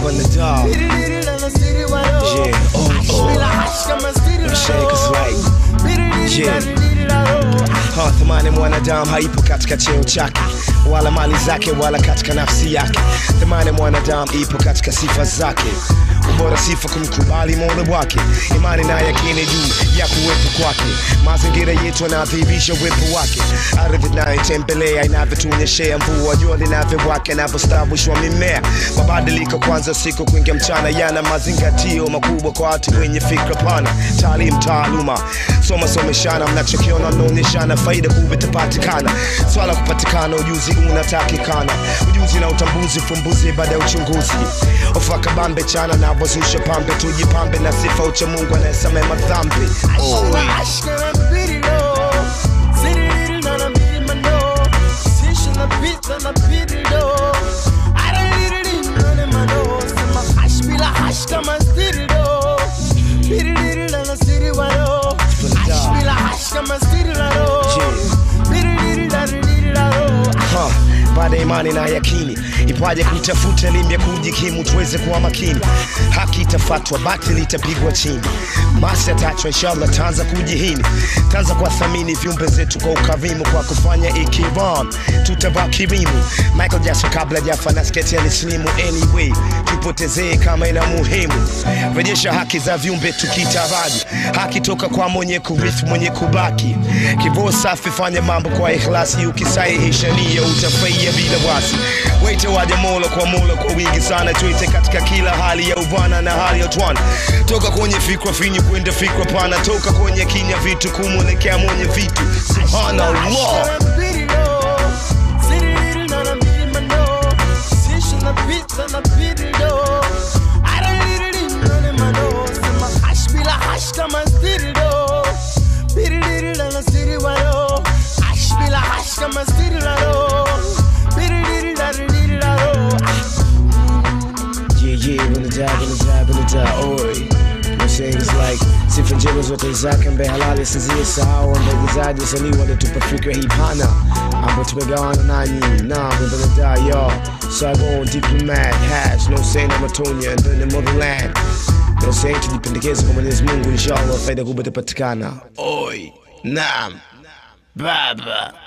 on the dog. Yeah, oh, oh. Them shakers like, yeah. Ha, thamani mwanadamu haipo katika cheo chake wala mali zake wala katika nafsi yake. Thamani mwanadamu ipo katika sifa zake. Ubora sifa kumkubali mola wake, imani na yakini juu ya kuwepo kwake. Mazingira yetu yanadhihirisha uwepo wake, ardhi inayotembelea inavyotuonyeshea mvua, jua linavyowaka, inavyostawishwa mimea. Mabadiliko kwanza siku kuingia mchana yana mazingatio makubwa kwa watu wenye fikra pana. Taalim, taaluma, soma someshana, mnachokiona mnaonyeshana, faida kubwa itapatikana. Swala kupatikana, ujuzi unatakikana, ujuzi na utambuzi, fumbuzi baada ya uchunguzi. Ofaka bambe chana na wazusha pambe, tujipambe na sifa ucha Mungu anayesamehe madhambi. Oh. Ha, baada ya imani na yakini ipaje kutafuta elimu ya kujikimu tuweze kuwa makini haki itafatwa batili itapigwa chini masi atachwa inshallah taanza kujihini taanza kuwathamini viumbe zetu kwa ukarimu kwa kufanya ikiram tutavaa kirimu michael jackson kabla jafa na sketi alislimu anyway tupotezee kama ina muhimu rejesha haki za viumbe tukitaraji haki toka kwa mwenye kurithi mwenye kubaki kivoo safi fanya mambo kwa ikhlasi ukisahihisha nia utafurahia bila wasi wete waja mola kwa mola kwa wingi sana tuite katika kila hali ya uvana na hali ya utwana toka kwenye fikra finyu kwenda fikra pana toka kwenye kinya vitu kumwelekea mwenye vitu subhanallah Yeah, yeah, gonna die, gonna die, gonna die, oi. You know, saying it's like sifa njema zote zake mbe halali sizie sahau mbegizaji wasanii walitupa fikra hii pana ambayo tumegawana nanyi na we're gonna die yo Saigon diplomat hash no saying I'm a Tonya and then the motherland no saying tujipendekeze kwa Mwenyezi Mungu inshallah faida kubwa itapatikana oi naam baba